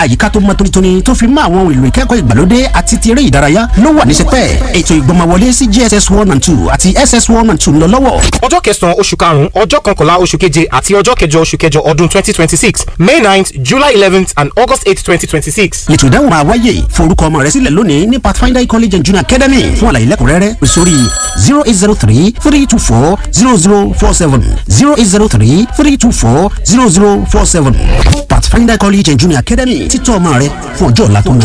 àyíká tó mọ́ tónítóní tó fi mọ́ àwọn ohun èlò ìkẹ́kọ̀ọ́ ìgbàlódé àti ti eré ìdárayá ló wà ní sẹpẹ́ ètò ìgbọ́mọwọlé sí JSS one and two àti SS one and two ń lọ lọ́wọ́. ọjọ́ kẹsàn-án oṣù karùn-ún ọjọ́ kọkànlá oṣù keje àti ọjọ́ kẹjọ oṣù kẹjọ ọdún twenty twenty six May ninth July eleventh and August eight twenty twenty six. ètò ìdáhùn máa wáyé forúkọ ọmọ rẹ sílẹ̀ lónìí ní Pathfinder College and Junior Academy fún àlàyé lẹ́kùnrẹ́rẹ́ pè sórí zero eight zero three three two four zero zero four seven zero eight zero three three two four zero zero four seven Pathfinder College and Junior Academy títọ́ ọmọ rẹ fún ọjọ́ ọ̀la tó ń